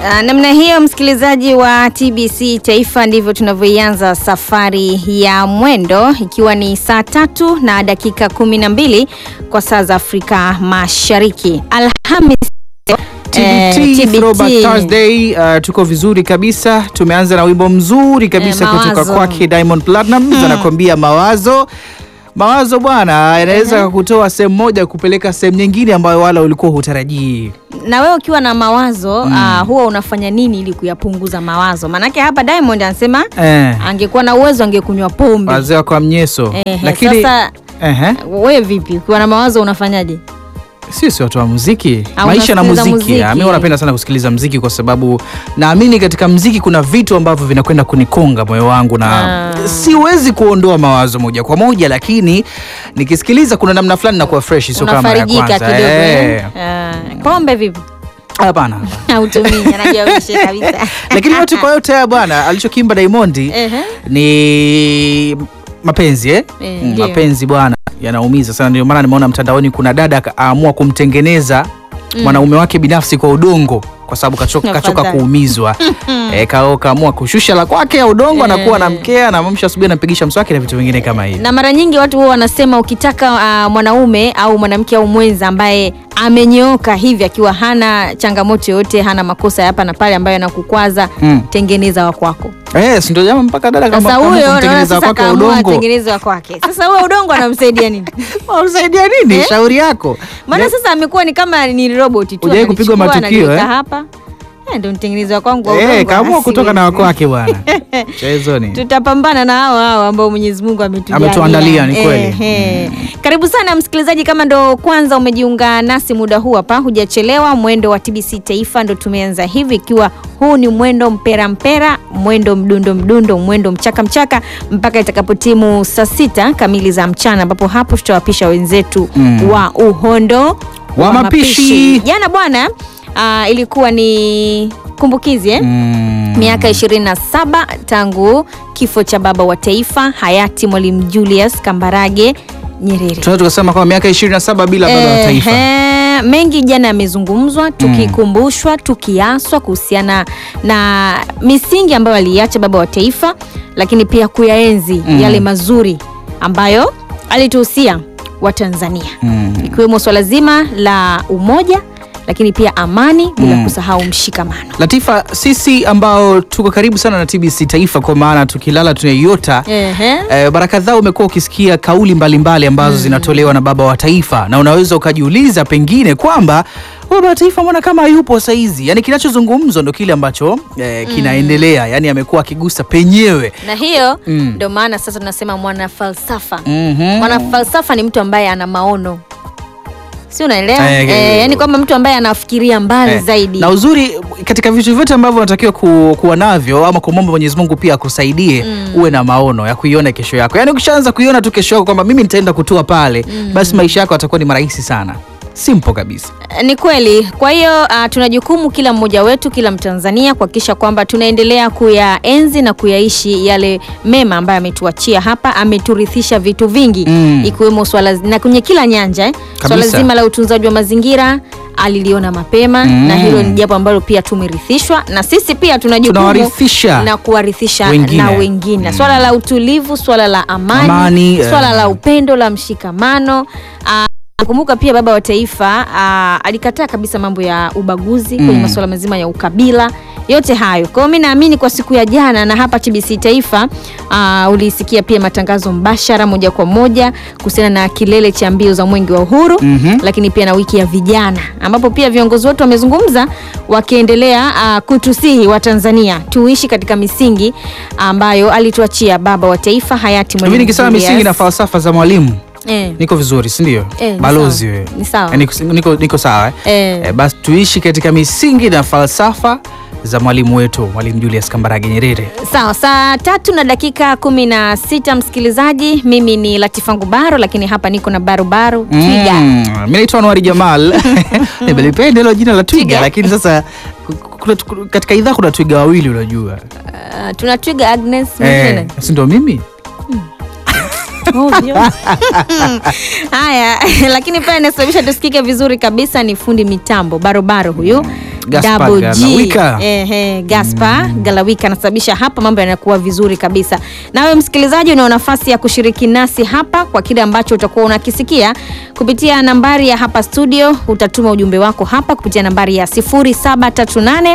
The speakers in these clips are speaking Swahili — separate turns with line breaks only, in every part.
Uh, namna hiyo msikilizaji wa TBC Taifa, ndivyo tunavyoianza safari ya mwendo, ikiwa ni saa tatu na dakika kumi na mbili kwa saa za Afrika Mashariki. Alhamis eh,
TBT, Throwback Thursday. Uh, tuko vizuri kabisa. Tumeanza na wimbo mzuri kabisa
Eh,
kutoka
Mawazo.
kwake Diamond Platnumz anakuambia mawazo. Mawazo bwana yanaweza kutoa sehemu moja kupeleka sehemu nyingine ambayo wala ulikuwa hutarajii.
na wewe ukiwa na mawazo uh, huwa unafanya nini ili kuyapunguza mawazo? Maanake hapa Diamond anasema
Eh,
angekuwa na uwezo angekunywa pombe.
wazee wa kwa mnyeso.
Ehe,
Lakini
sasa
ehe,
wewe vipi, ukiwa na mawazo unafanyaje?
sisi watu wa muziki,
Au
maisha na
unasikiliza
muziki.
muziki?
Ah, Mimi napenda sana kusikiliza muziki kwa sababu naamini katika muziki kuna vitu ambavyo vinakwenda kunikonga moyo wangu na
Ah.
siwezi kuondoa mawazo moja kwa moja, lakini nikisikiliza kuna namna fulani nakuwa fresh, sio kama ya
Unafarijika
kwanza.
kidogo eh?
Eh,
Ah, pombe vipi?
Hapana.
Hautumii, anajua uishe kabisa.
Lakini yote kwa yote haya bwana, alichokimba Diamond
Ehe.
ni mapenzi eh?
Eh,
Mm,
ndio.
mapenzi bwana yanaumiza sana, ndio maana nimeona mtandaoni kuna dada aamua kumtengeneza mwanaume wake binafsi kwa udongo kwa sababu kachoka, kachoka
Afadhali.
kuumizwa e, ka, kaamua kushusha la kwake ya udongo, anakuwa
Eh.
anamkea anamamsha asubuhi, anampigisha mswaki na vitu vingine kama hivi.
na mara nyingi watu huwa wanasema ukitaka uh, mwanaume au mwanamke au mwenza ambaye amenyooka hivi akiwa hana changamoto yoyote hana makosa ya hapa na pale ambayo yanakukwaza
Mm.
tengeneza wa kwako
Eh, si ndio jamaa mpaka dada kama
sasa
kama
huyo naona
kumtengeneza
sasa
kwake wa
kaamua
udongo.
atengeneze wa kwake sasa huyo udongo anamsaidia nini
Unamsaidia nini?
Eh?
Shauri yako.
maana sasa amekuwa ni kama ni robot tu
Hujawahi kupigwa
ananichukua,
matukio,
ananiweka
eh?
hapa Eh, ndo nitengeneze wa kwangu wa
Eh,
udongo.
kaamua
Ah,
kutoka na
siwezi.
wako wake bwana. Chezo ni.
tutapambana na hao hao ambao Mwenyezi Mungu ametujalia.
Ametuandalia, ni kweli.
Ehe. Karibu sana msikilizaji, kama ndo kwanza umejiunga nasi muda huu hapa, hujachelewa. Mwendo wa TBC Taifa ndo tumeanza hivi, ikiwa huu ni mwendo mpera mpera, mwendo mdundo mdundo, mwendo mchaka mchaka mpaka itakapotimu saa sita kamili za mchana, ambapo hapo tutawapisha wenzetu
Mm.
wa uhondo
Wa mapishi.
Jana bwana, ah, ilikuwa ni kumbukizi eh?
Mm.
miaka 27 tangu kifo cha baba wa taifa hayati Mwalimu Julius Kambarage Nyerere.
Tunaweza tukasema kwamba miaka 27 bila baba wa taifa.
Ehe, mengi jana yamezungumzwa tukikumbushwa, tukiaswa kuhusiana na misingi ambayo aliiacha baba wa taifa, lakini pia kuyaenzi
Mm.
yale mazuri ambayo alituhusia Watanzania
Mm.
ikiwemo swala zima la umoja, lakini pia amani, bila
Mm.
kusahau mshikamano.
Latifa, sisi ambao tuko karibu sana na TBC Taifa, kwa maana tukilala tunaiota
Ehe.
Eh, mara kadhaa umekuwa ukisikia kauli mbalimbali ambazo zinatolewa na baba wa taifa, na unaweza ukajiuliza pengine kwamba baba wa taifa mbona kama hayupo saizi? Yani kinachozungumzwa ndo kile ambacho eh, kinaendelea, yani amekuwa akigusa penyewe.
na hiyo
Mm.
ndio maana sasa tunasema mwana falsafa
Mhm.
mwana falsafa ni mtu ambaye ana maono si unaelewa
Eh,
eh,
eh,
yani kwamba mtu ambaye anafikiria mbali
Eh,
zaidi
na uzuri katika vitu vyote ambavyo unatakiwa ku, kuwa navyo ama kumwomba Mwenyezi Mungu pia akusaidie uwe na maono ya kuiona kesho yako. Yaani ukishaanza kuiona tu kesho yako kwamba mimi nitaenda kutua pale, basi maisha yako yatakuwa ni marahisi sana. Simple kabisa.
Eh, ni kweli kwa hiyo uh, tuna jukumu kila mmoja wetu kila mtanzania kuhakikisha kwamba tunaendelea kuyaenzi na kuyaishi yale mema ambayo ametuachia hapa ameturithisha vitu vingi
Mm.
ikiwemo swala na kwenye kila nyanja eh. swala
Kabisa.
zima la utunzaji wa mazingira aliliona mapema
Mm.
na hilo ni jambo ambalo pia tumerithishwa na sisi pia tuna jukumu
Tunawarithisha
na kuwarithisha
wengine.
na wengine swala la utulivu swala la amani,
Amani, eh.
swala la upendo la mshikamano Ah, Nakumbuka pia baba wa taifa ah, alikataa kabisa mambo ya ubaguzi kwenye
Mm.
masuala mazima ya ukabila, yote hayo. Kwa hiyo mi naamini kwa siku ya jana na hapa TBC Taifa ah, ulisikia pia matangazo mbashara moja kwa moja kuhusiana na kilele cha mbio za mwenge wa uhuru
Mhm.
lakini pia na wiki ya vijana ambapo pia viongozi wetu wamezungumza wakiendelea ah, kutusihi wa Tanzania tuishi katika misingi ambayo alituachia baba wa taifa hayati
Hivi
Mwalimu
nikisema
Julius.
misingi na falsafa za mwalimu
eh,
niko vizuri, si ndio?
Eh, ni
Balozi
sawa.
wewe.
Ni sawa.
Eh, Niko, niko, niko sawa eh?
eh.
Eh, basi tuishi katika misingi na falsafa za mwalimu wetu Mwalimu Julius Kambarage Nyerere.
Sawa, saa tatu na dakika kumi na sita msikilizaji, mimi ni Latifa Ngubaro, lakini hapa niko na barubaru twiga.
Mm, mi naitwa Anwari Jamal. Nimelipenda hilo jina la twiga,
Twiga.
lakini sasa kuna, katika idhaa kuna twiga wawili unajua.
Uh, tuna twiga Agnes
Eh,
mwingine
si ndo mimi?
Ovyo. haya lakini pia inasababisha tusikike vizuri kabisa ni fundi mitambo barobaro huyu
Gaspar
Double G.
Galawika.
Ehe, Gaspar Galawika anasababisha hapa mambo yanakuwa vizuri kabisa. Nawe msikilizaji, una nafasi ya kushiriki nasi hapa kwa kile ambacho utakuwa unakisikia kupitia nambari ya hapa studio. Utatuma ujumbe wako hapa kupitia nambari ya 0738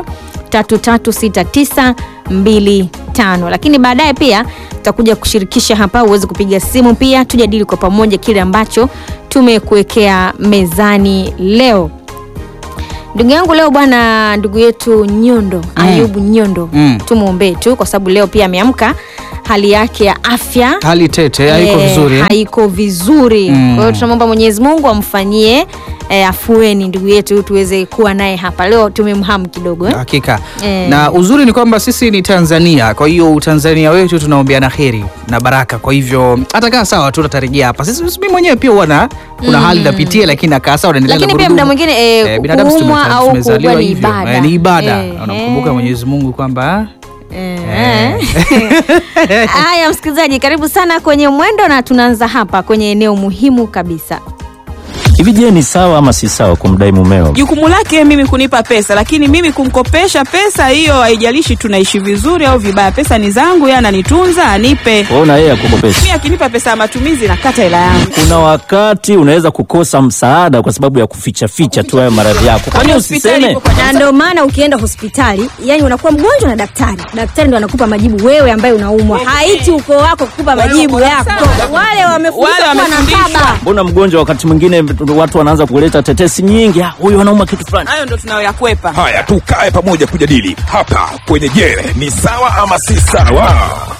336925 lakini baadaye pia tutakuja kushirikisha hapa uweze kupiga simu pia tujadili kwa pamoja kile ambacho tumekuwekea mezani leo ndugu yangu leo bwana ndugu yetu nyondo ayubu nyondo
Mm.
tumwombee tu kwa sababu leo pia ameamka hali yake ya afya
hali tete haiko
eh,
vizuri eh?
haiko vizuri
Mm.
kwa hiyo tunamwomba mwenyezi mungu amfanyie eh, afueni ndugu yetu tuweze kuwa naye hapa leo tumemhamu kidogo eh?
hakika
Eh.
na uzuri ni kwamba sisi ni tanzania kwa hiyo utanzania wetu tunaombeana heri na baraka kwa hivyo hata kaa sawa tu tatarejea hapa sisi mi mwenyewe pia huwa kuna hali napitia lakini nakaa sawa naendelea na
Lakini pia
gurudumu.
muda mwingine, eh,
binadamu si
kuumwa
tume-
au
tumezaliwa
kuugua ni
hivyo.
ibada.
Eh, ni ibada
Eh,
unamkumbuka
eh.
mwenyezi mungu kwamba
Eh. haya msikilizaji karibu sana kwenye mwendo na tunaanza hapa kwenye eneo muhimu kabisa
Hivi je, ni sawa ama si sawa kumdai mumeo?
jukumu lake mimi kunipa pesa lakini mimi kumkopesha pesa hiyo haijalishi tunaishi vizuri au vibaya pesa ni zangu yeye ananitunza anipe
Wewe na yeye akukopesha.
mi akinipa pesa ya matumizi nakata hela yangu
Kuna wakati unaweza kukosa msaada kwa sababu ya kuficha ficha tu hayo maradhi yako. Kwani
Hospitali
usiseme?
ipo kwa
na ndio maana ukienda hospitali yani unakuwa mgonjwa na daktari daktari ndo anakupa majibu wewe ambaye unaumwa haiti ukoo wako kukupa majibu yako wale wamefundishwa
Wale
kuwa na
wamefundishwa.
baba
Mbona mgonjwa wakati mwingine watu wanaanza kuleta tetesi nyingi, "Ah, huyu anauma kitu fulani.
hayo ndo tunayoyakwepa
Haya, tukae pamoja kujadili hapa kwenye Je, ni sawa ama si sawa?